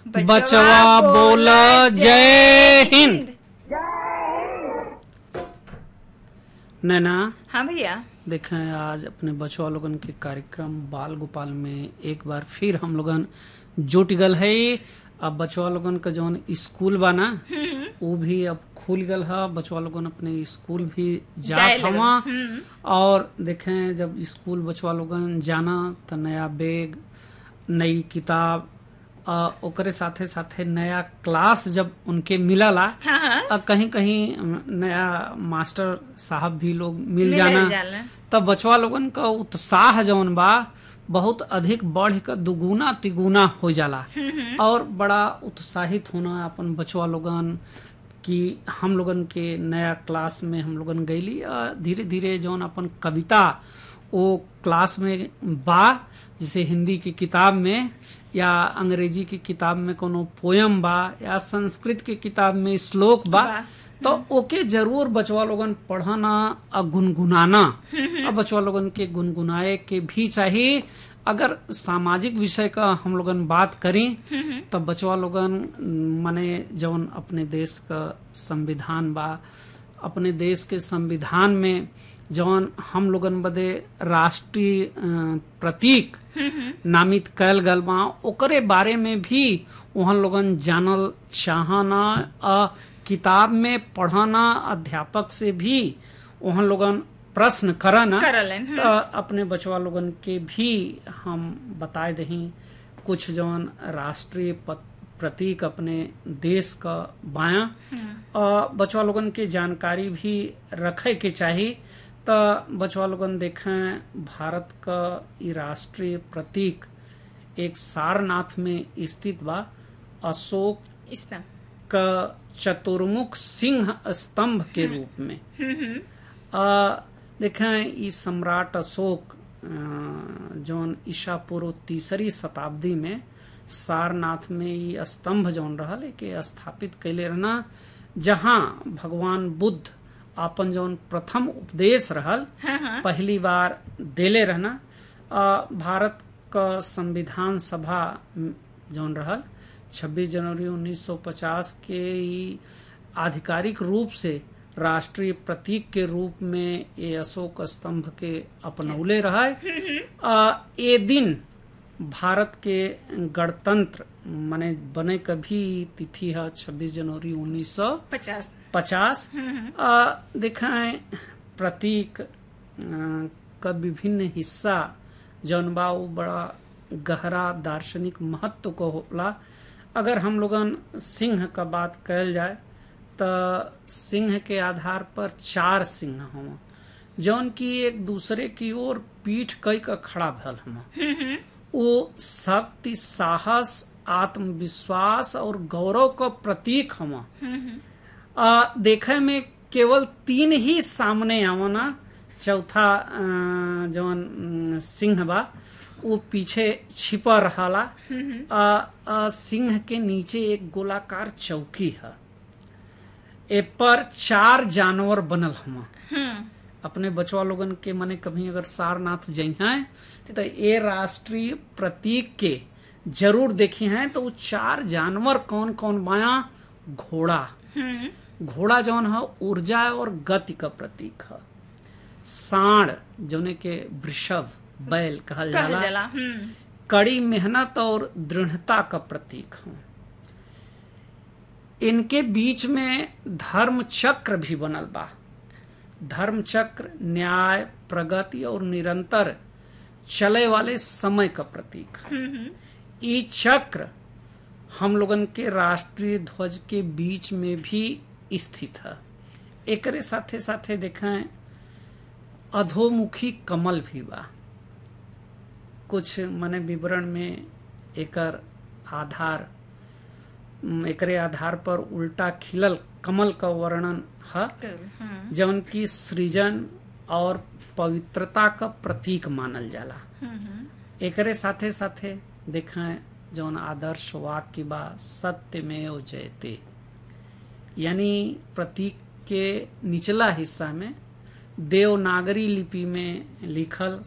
बचवा बोल जय हिंद नैना हाँ भैया देखें आज अपने बचवा लोगन के कार्यक्रम बाल गोपाल में एक बार फिर हम लोगन जुट गल है अब बचवा लोगन का जौन स्कूल बा ना वो भी अब खुल गल है बचवा लोगन अपने स्कूल भी जाए जात लगन, हवा और देखें जब स्कूल बचवा लोगन जाना तो नया बैग नई किताब आ, ओकरे साथे साथे नया क्लास जब उनके मिलला हाँ हाँ आ, कहीं कहीं नया मास्टर साहब भी लोग मिल मिलल जाना जाला। तब बचवा लोगन का उत्साह जौन बा बहुत अधिक बढ़ कर दुगुना तिगुना हो जाला और बड़ा उत्साहित होना अपन बचवा लोगन कि हम लोगन के नया क्लास में हम लोगन गईली आ, धीरे धीरे जौन अपन कविता वो क्लास में बा जैसे हिंदी की किताब में या अंग्रेजी की किताब में कोनो पोयम बा या संस्कृत की किताब में श्लोक बा बा। तो ओके जरूर बचवा लोगन पढ़ना और गुनगुनाना और बचवा लोगन के गुनगुनाए के भी चाहिए अगर सामाजिक विषय का हम लोगन बात करें तो बचवा लोगन माने जौन अपने देश का संविधान बा अपने देश के संविधान में जौन हम लोगन बदे राष्ट्रीय अ, प्रतीक नामित कैल गल बा ओकरे बारे में भी वहाँ लोगन जानल चाहना आ किताब में पढ़ाना अध्यापक से भी वहाँ लोगन प्रश्न करना करलन, तो अपने बचवा लोगन के भी हम बताए दही कुछ जौन राष्ट्रीय पत- प्रतीक अपने देश का बाया और बचवा लोगन के जानकारी भी रखे के चाहिए तो बचवा लोगन देखें भारत का ई राष्ट्रीय प्रतीक एक सारनाथ में स्थित बा अशोक इस्ता का चतुर्मुख सिंह स्तंभ के रूप में आ, देखें ई सम्राट अशोक अ, जौन ईसा पूर्व तीसरी शताब्दी में सारनाथ में ई स्तंभ जौन रहल के स्थापित कैले रहना जहाँ भगवान बुद्ध आपन जौन प्रथम उपदेश रहल हाँ हाँ पहली बार देले रहना आ, भारत का संविधान सभा म, जौन रहल 26 जनवरी 1950 के ई आधिकारिक रूप से राष्ट्रीय प्रतीक के रूप में ये अशोक स्तंभ के अपनौले रहे आ, ये दिन भारत के गणतंत्र माने बने का भी तिथि है 26 जनवरी 1900 पचास पचास दिखाएं प्रतीक अ, का विभिन्न हिस्सा जौन बा वो बड़ा गहरा दार्शनिक महत्व को होला अगर हम लोगन सिंह का बात कल जाए तो सिंह के आधार पर चार सिंह हम जौन की एक दूसरे की ओर पीठ कई का खड़ा भल हम वो शक्ति साहस आत्मविश्वास और गौरव का प्रतीक हम आ, देखे में केवल तीन ही सामने आवना चौथा अ, जौन अम, सिंह बा वो पीछे छिपा रहाला आ, आ, सिंह के नीचे एक गोलाकार चौकी है ए पर चार जानवर बनल हम अपने बचवा लोगन के मने कभी अगर सारनाथ जई हैं तो ये राष्ट्रीय प्रतीक के जरूर देखी हैं तो वो चार जानवर कौन कौन बाया घोड़ा घोड़ा जौन है ऊर्जा और गति का प्रतीक है सांड जौने के वृषभ बैल कहल कहल जाला जाला हम्म कड़ी मेहनत और दृढ़ता का प्रतीक है इनके बीच में धर्म चक्र भी बनल बा धर्म चक्र न्याय प्रगति और निरंतर चले वाले समय का प्रतीक है ये चक्र हम लोगन के राष्ट्रीय ध्वज के बीच में भी स्थित है एकरे साथे साथे देखें अधोमुखी कमल भी बा कुछ मने विवरण में एकर आधार उम, एकरे आधार पर उल्टा खिलल कमल का वर्णन है कर हम्म जौन की सृजन और पवित्रता का प्रतीक मानल जाला एकरे साथे साथे देखें जौन आदर्श वाक्य बा सत्य में जयते यानी प्रतीक के निचला हिस्सा में देवनागरी लिपि में लिखल